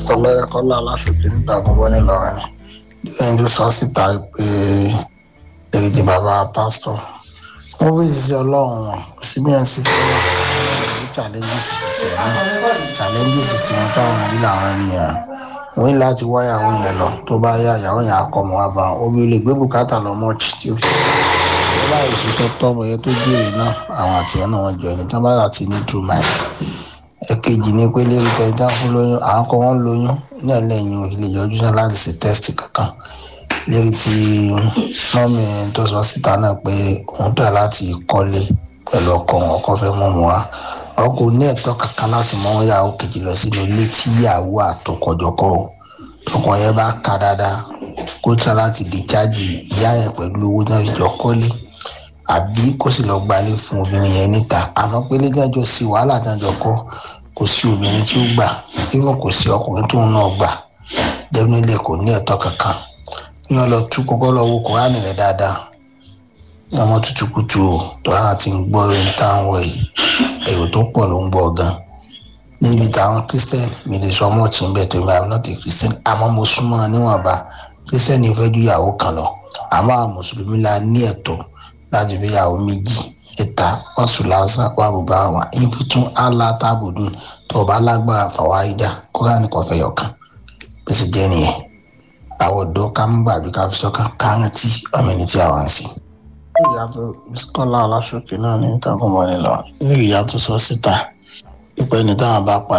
ọlọ́yẹ̀kọ́lá aláṣojú nígbà gbọ́ngbọ́n ńìlọrin ẹni tó sọ síta pé èrèdè bàbá pásítọ̀ wọ́n fi ṣiṣẹ́ ọlọ́run wọn sí bí wọ́n sì fi ní challenges ti tẹ̀ ní challenges tí wọ́n táwọn rí làwọn rí yẹn wọ́n ní láti wá ìyàwó yẹn lọ tó bá yá ìyàwó yẹn akọmọ wa bá wọn omi olè gbé bùkátà lọ mọ́ọ̀chì tí ó fi ṣe wọ́n bá ìṣe tó tọ́ ọmọ yẹn tó jèrè náà àwọn àti ẹ̀ náà wọ́n jọ ẹni tán bá láti ní true mind ẹ̀kejì ni pé lérí tẹ̀síta fún lóyún àwọn kan wọ́n lóyún náà lẹ́yìn òfìlè yọjú náà láti ṣe test kankan lérí tí mọ́mí tó sọ síta náà pé òun tà láti kọ́lé pẹ̀lú ọkọ ọkọ fẹ́ mọ́ mu wá ọkọ ní ẹ̀tọ́ kankan láti mọ́ yàwó kejì lọ sínú ilé tí ìyàwó àtọkọjọkọ ọkọ yẹn bá ka dáadáa kó tà láti dìcháàjì ìyá yẹn pẹ̀lú owó náà jọ kọ́lé àbí kó sì lọ gbalé fún obìnrin yẹn níta àmọ́ pé lẹ́jọ́ sí wàhálà jájọ kọ́ kò sí obìnrin tí ó gbà even kò sí ọkùnrin tóun náà gbà definitely kò ní ẹ̀tọ́ kankan ní wọn lọ tú kọ́kọ́ lọ wo kùránì rẹ̀ dáadáa ní ọmọ tútù kùtù o tó àwọn ti ń gbọ́ orin táwọn wọ̀ yìí èrò tó pọ̀ ló ń gbọ́ gan níbi táwọn christian mi lè sọ ọmọ tí ń bẹ̀ tó mi i'm not a christian àmọ́ mo súnmọ́ níwọ̀nba christian fẹ́ ju ìyàwó kan lọ àmọ́ àwọn mùsùlùmí la ní ẹ̀tọ́ láti fi ìyàwó méjì ìta wọn sùn lásán wà bùbá wà ìfitún alátabùdùn tó o bá lágbára fàwáìdá kúránì kò fẹ́ yọkan bí sì jẹ́ nìyẹn àwọn ọ̀dọ́ ká ń gbàgbé ká fi sọ́kàn kárántì ọmọ ẹni tí a wà ń sìn. ìyàtọ̀ kọ́lá aláṣọkè náà ní ìtàkùn mọ́ni lọ ní ìyàtọ̀ sọ síta ìpẹ́ni táwọn bá pa